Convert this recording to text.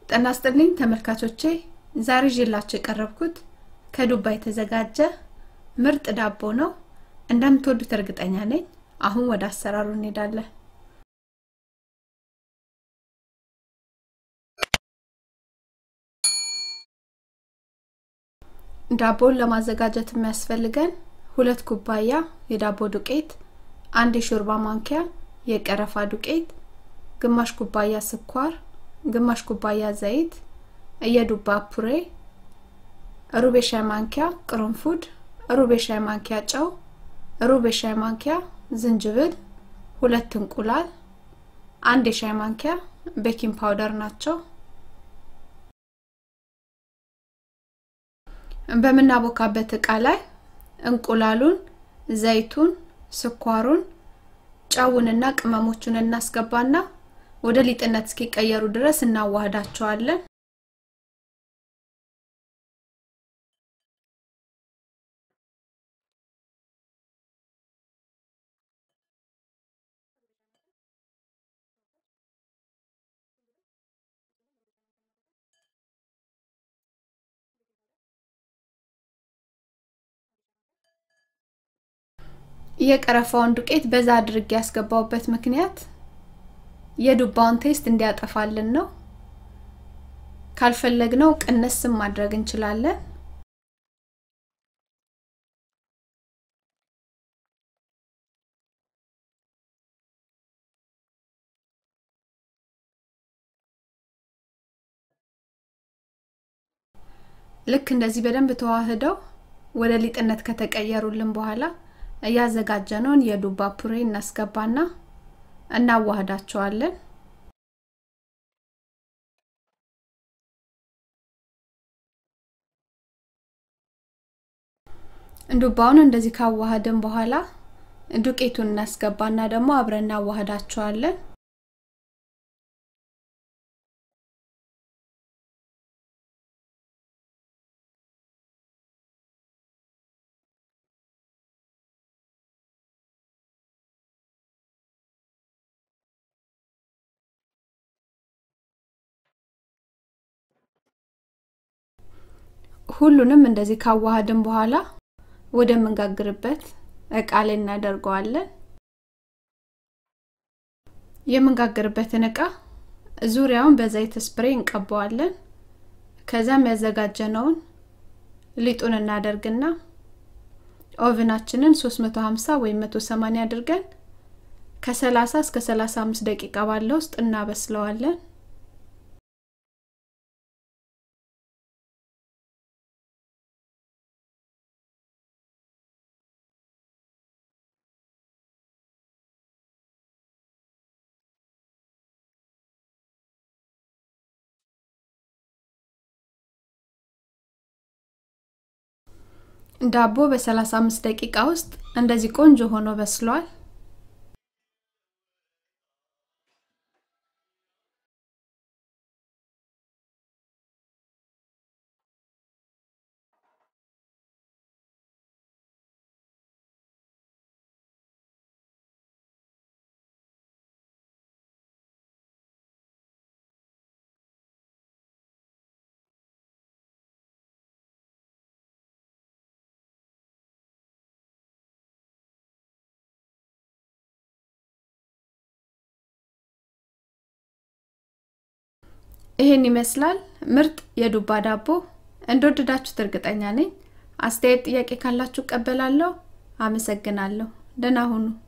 ጤና ይስጥልኝ ተመልካቾቼ ዛሬ ይዤላችሁ የቀረብኩት ከዱባ የተዘጋጀ ምርጥ ዳቦ ነው እንደምትወዱት እርግጠኛ ነኝ አሁን ወደ አሰራሩ እንሄዳለን ዳቦን ለማዘጋጀት የሚያስፈልገን ሁለት ኩባያ የዳቦ ዱቄት አንድ የሾርባ ማንኪያ የቀረፋ ዱቄት ግማሽ ኩባያ ስኳር ግማሽ ኩባያ ዘይት የዱባ ፑሬ ሩብ የሻይ ማንኪያ ቅርንፉድ ሩብ የሻይ ማንኪያ ጨው ሩብ የሻይ ማንኪያ ዝንጅብል ሁለት እንቁላል አንድ የሻይ ማንኪያ ቤኪንግ ፓውደር ናቸው በምናቦካበት እቃ ላይ እንቁላሉን ዘይቱን ስኳሩን ጨውንና ቅመሞቹን እናስገባና ወደ ሊጥነት እስኪቀየሩ ድረስ እናዋህዳቸዋለን የቀረፋውን ዱቄት በዛ አድርጌ ያስገባውበት ምክንያት የዱባውን ቴስት እንዲያጠፋልን ነው ካልፈለግነው ቅንስም ማድረግ እንችላለን ልክ እንደዚህ በደንብ ተዋህደው ወደ ሊጥነት ከተቀየሩልን በኋላ እያዘጋጀነውን የዱባ ፑሬ እናስገባና እናዋህዳቸዋለን ዱባውን እንደዚህ ካዋሃድን በኋላ ዱቄቱን እናስገባና ደግሞ አብረን እናዋህዳቸዋለን ሁሉንም እንደዚህ ካዋሃድን በኋላ ወደ ምንጋግርበት እቃ ላይ እናደርገዋለን የምንጋግርበትን እቃ ዙሪያውን በዘይት ስፕሬ እንቀባዋለን ከዛም ያዘጋጀነውን ሊጡን እናደርግና ኦቭናችንን 350 ወይም 180 አድርገን ከ30 እስከ 35 ደቂቃ ባለ ውስጥ እናበስለዋለን ዳቦ በ35 ደቂቃ ውስጥ እንደዚህ ቆንጆ ሆኖ በስሏል ይሄን ይመስላል ምርጥ የዱባ ዳቦ እንደወደዳችሁት እርግጠኛ ነኝ አስተያየት ጥያቄ ካላችሁ ቀበላለሁ አመሰግናለሁ ደህና ሁኑ